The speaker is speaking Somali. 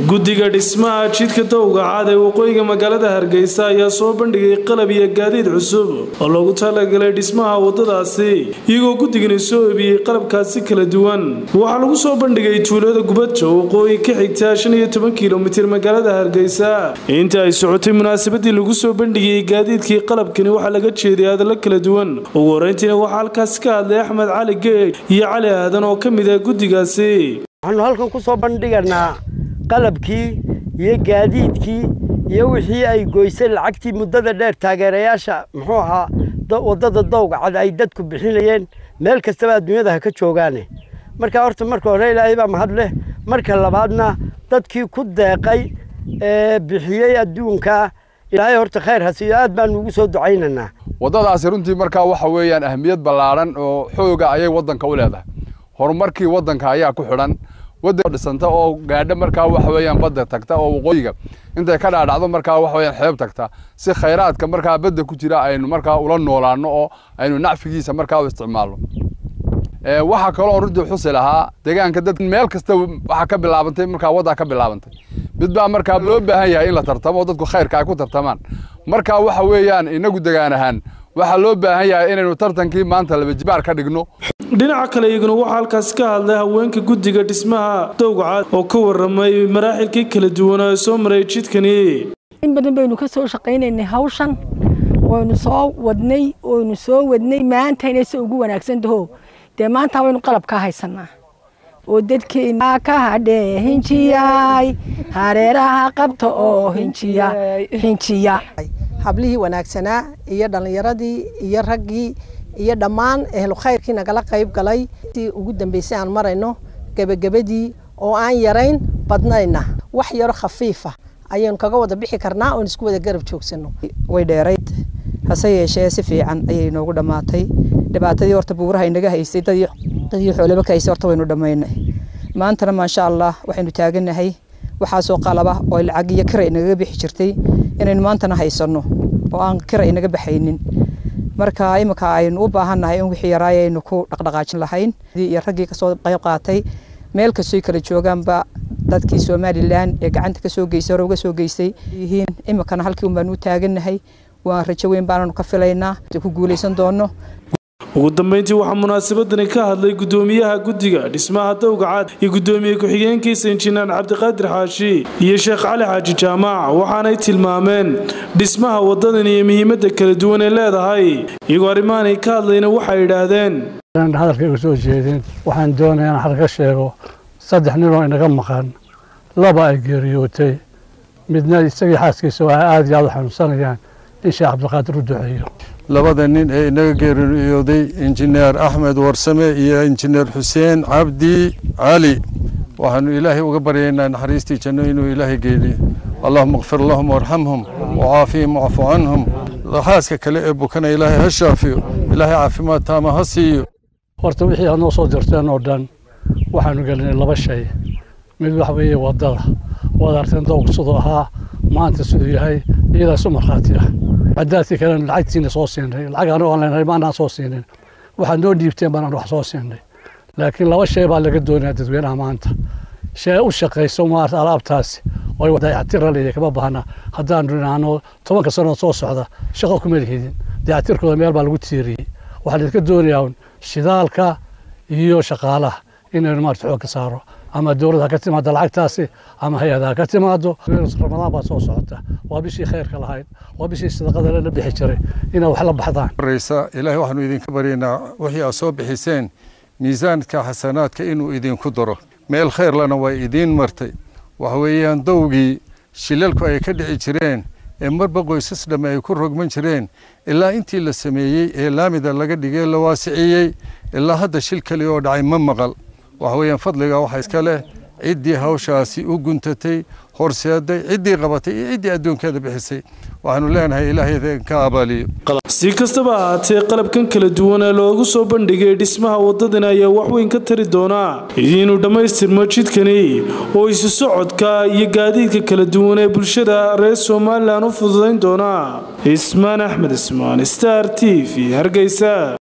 guddiga dhismaha jidka dowga cad ee waqooyiga magaalada hargeysa ayaa soo bandhigay qalab iyo gaadiid cusub oo loogu talagalay dhismaha wadadaasi iyagoo guddigani soo ebiyey qalabkaasi kala duwan waxaa lagu soo bandhigay tuulada gubadjo waqooyi ka xigta shan iyo toban kilomitir magaalada hargeysa inta ay socotay munaasabadii lagu soo bandhigayey gaadiidkii qalabkani waxaa laga jeeday hadallo kala duwan ugu horeyntiina waxaa halkaasi ka hadlay axmed cali geeg iyo cali aadan oo ka mid ah guddigaasi waxaanu halkan ku soo bandhiganaa qalabkii iyo gaadiidkii iyo wixii ay goysay lacagtii muddada dheer taageerayaasha muxuu ahaa waddada dowga cad ay dadku bixinayeen meel kastaba adduunyada ha ka joogaane marka horta marka hore ilaahay baa mahad leh marka labaadna dadkii ku deeqay ee bixiyey adduunka ilaahay horta khayr ha siiyo aad baanu ugu soo ducaynaynaa waddadaasi runtii markaa waxa weeyaan ahmiyad ballaadhan oo xooga ayay waddanka u leedahay horumarkii waddanka ayaa ku xidhan waddan dhisanta oo gaadha markaa waxa weeyaan badda tagta oo waqooyiga intay ka dhaadhacdo markaa waxa weeyaan xeeb tagta si khayraadka markaa badda ku jira aynu markaa ula noolaano oo aynu nacfigiisa markaa u isticmaalno waxaa kaloo runtii xusi lahaa deegaanka dad meel kasta waxaa ka bilaabantay markaa waddaa ka bilaabantay mid baa markaa loo baahan yahay in la tartamo oo dadku khayrka ay ku tartamaan marka waxa weeyaan inagu degaan ahaan waxaa loo baahan yahay inaynu tartankii maanta labajibaar ka dhigno dhinaca kale iyaguna waxaa halkaasi ka hadlay haweenka guddiga dhismaha dowgacad oo ka waramay maraaxilkii kala duwanaa ee soo maray jidkani in badan baynu ka soo shaqaynaynay hawshan waynu soo wadnay waynu soo wadnay maanta inay se ugu wanaagsan taho dee maanta waynu qalab ka haysanaa oo dadkeena ka hadhee hinjiyay hareeraha qabta oo hinjiya hinjiya hablihii wanaagsanaa iyo dhallinyaradii iyo raggii iyo dhammaan ehlu khayrkii nagala qayb galay si ugu dambeysay aan marayno gebagabadii oo aan yarayn badnayna wax yaro khafiifa ayaynu kaga wada bixi karnaa oon isku wada garab joogsano way dheerayd hase yeeshee si fiican ayay noogu dhammaatay dhibaatadii horta buuraha inaga haysay dadii xoolaba ka haysay horta waynu dhammaynay maantana maasha allah waxaynu taaganahay waxaasoo qalaba oo lacag iyo kira inagaga bixi jirtay inaynu maantana haysanno oo aan kira inaga baxaynin marka iminka aynu u baahannahay in wixii yaraay aynu ku dhaqdhaqaajin lahayn iyo raggii kasoo qayb qaatay meel kastoy kala joogaanba dadkii somalilan ee gacanta kasoo geysay hore uga soo geystay yihiin iminkana halkii un baanu u taagannahay waan rajo weyn baananu ka filaynaa ku guulaysan doono ugu dambeyntii waxaa munaasabadani ka hadlay guddoomiyaha guddiga dhismaha dowga cad iyo guddoomiye ku-xigeenkiisa injineer cabdiqaadir xaashi iyo sheekh cali xaaji jaamac waxaanay tilmaameen dhismaha waddadan iyo muhiimadda kala duwan ee leedahay iyagoo arrimahanay ka hadlayna waxay idhaahdeen hadalkayga soo jeedin waxaan doonaya in xal ka sheego saddex ninoo inaga maqan laba ay geeriyootay midna isagii xaaskiisa oo aada iyo aada u xanuunsanayaan in sheekh cabdiqaadir u duceeyo labada nin ee inaga geeriyooday injineer axmed warsame iyo injineer xuseen cabdi cali waxaanu ilaahay uga baryaynaa naxariistii janno inuu ilaahay geeliyo allahuma kfir lahum warxamhum wacaafihim wacfu canhum xaaska kale ee bukana ilaahay ha shaafiyo ilaahay caafimaad taama ha siiyo horta wixii aad noo soo dirteen oo dhan waxaanu gelinay laba shay mid waxa weeye waddada waad arteen dowg siduu ahaa maanta siduu yahay iyadaas u markhaati ah cadaadkii kalena lacagtiina soo siinay lacag anigo aan leenahay maanaan soo siinin waxaad noo dhiibteen baanaan wax soo siinay laakiin laba shay baa laga doonayaa dadweynaha maanta shay u shaqayso maarta alaabtaasi oo dayactira leeyahay kama baahna haddaanu dhinaano tobanka sanood soo socda shaqo kuma lihidin dayactirkooda meel baa lagu tiiriyey waxaa laidinka doonayaa shidaalka iyo shaqaalaha inaynu maarta xoog ka saaro ama dowladda ha ka timaado lacagtaasi ama hay-ada ha ka timaado ramadaan baa soo socota waa bishii khayrka lahayd waa bishii sadaqada la bixi jiray inay wax la baxdaan horeysa ilaahay waxaanu idinka baryaynaa wixii aad soo bixiseen miisaanka xasanaadka inuu idinku daro meel khayrlana waa idiin martay waxa weeyaan dowgii shilalku ay ka dhici jireen ee marba qoysas dhamme ay ku rogman jireen ilaa intii la sameeyey ee laamida laga dhigay la waasiciyey ilaa hadda shil kali oo dhacay ma maqal waxa weeyaan fadliga waxaa iska leh ciddii hawshaasi u guntatay horseeday ciddii qabatay iyo ciddii adduunkeeda bixisay waxaanu leenahay ilaahay ka abaaliyo si kastaba ahaatee qalabkan kala duwan ee loogu soo bandhigay dhismaha waddadan ayaa waxweyn ka tari doonaa inuu dhammaystirmo jidkani oo isu socodka iyo gaadiidka kala duwan ee bulshada reer somalilan u fududayn doonaa ismaan axmed ismaan star t v hargeysa